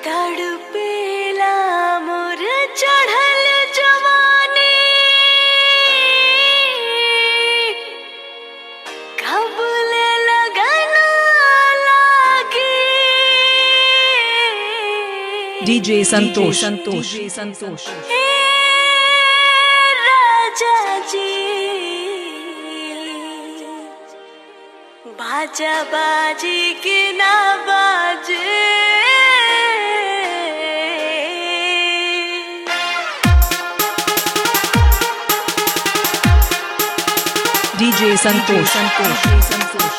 तड़पेला मोर चढ़ल जवानी कबल लगन लागी DJ संतोष संतोष संतोष हे राजा जी बाजा बाजी के ना बाजे DJ संतोष संतोष संतोष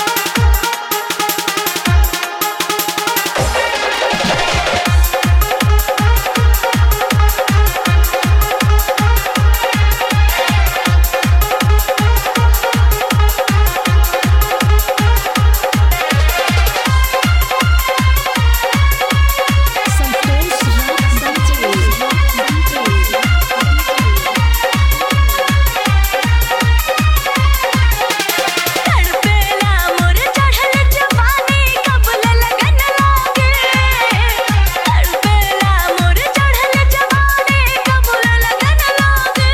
तड़पेला मोर चढ़ल जवानी कबल लगन लागे तड़पेला मोर चढ़ल जवानी कबल लगन लागे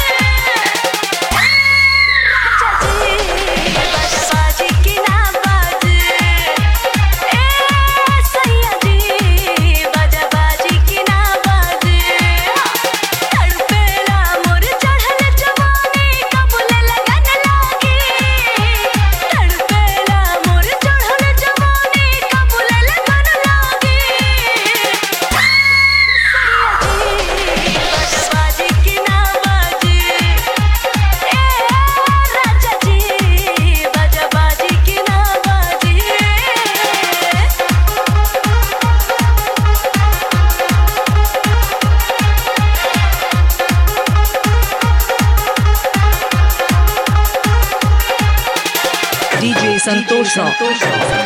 राजा जी बाजी की ना बाजे ए सैया जी बाजा बाजी की ना बाजे तड़पेला मोर चढ़ल जवानी कबल लगन लागे तड़पेला मोर चढ़ल जवानी कबल लगन लागे बाजी की ना बाजे ए राजा जी बाजा बाजी की ना बाजे DJ संतोष संतोष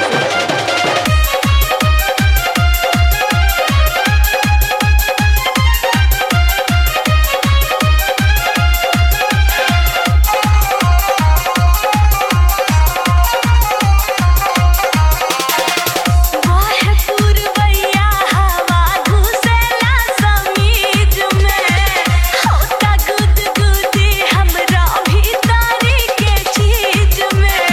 वाह पुरवैया हवा घुसेला समीज में होता गुदगुदी हमरा भीतरी के चीज में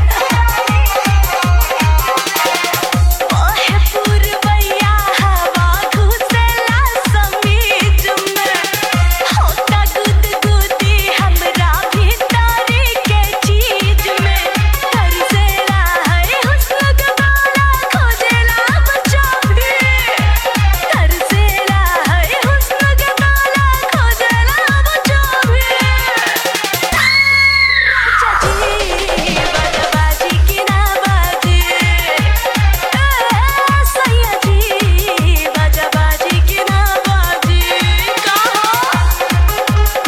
वाह पुरवैया हवा घुसेला समीज में होता गुदगुदी हमरा भीतरी के चीज में तरसेला है हुस्न गवाला खोजेला बच्चा भी तरसेला है हुस्न गवाला खोजेला बच्चा भी राजा जी बाजी की ना बाजे सैया जी बाजा बाजी की ना बाजे कहो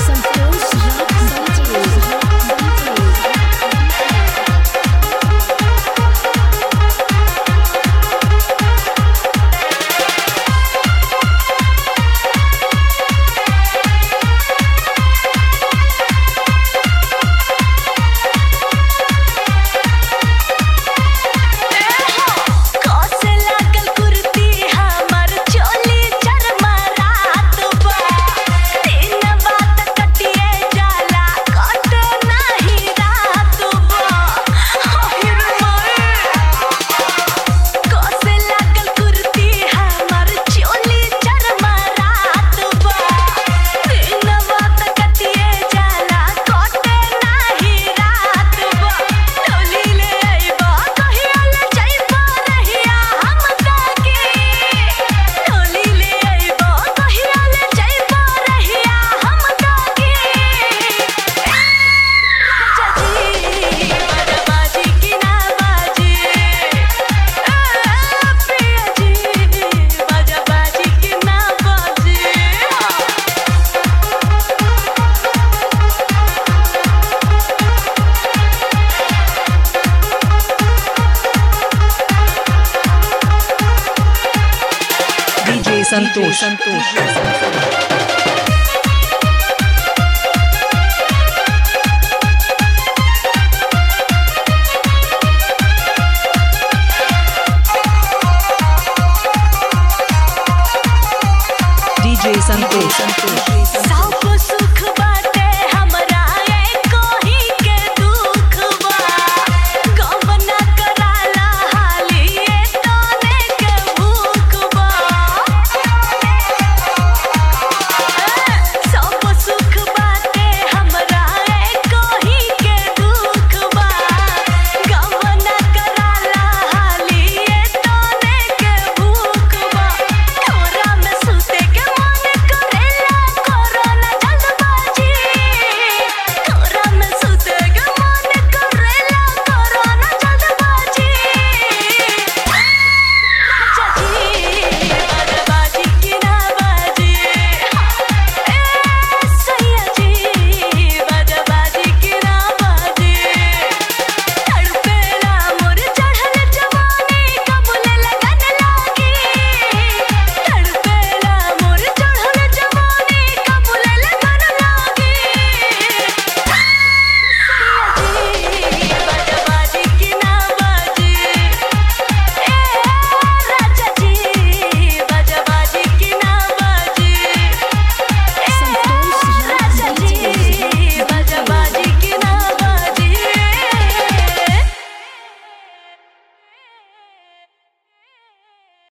कसे लागल कुर्ती हमर चोली चरमरात बा दिन बात कटिए जाला कट नाही रात बा हिर माए कसे लागल कुर्ती हमर चोली चरमरात बा दिन बात कटिए जाला कट नाही रात बा डोली ले आइबा कहिया ले जाइबा रहिया हम ताके डोली ले आइबा कहिया ले जाइबा रहिया हम ताके राजा जी बाजी की ना बाजे प्रिया जी बाजा बाजी की ना बाजे DJ संतोष संतोष संतोष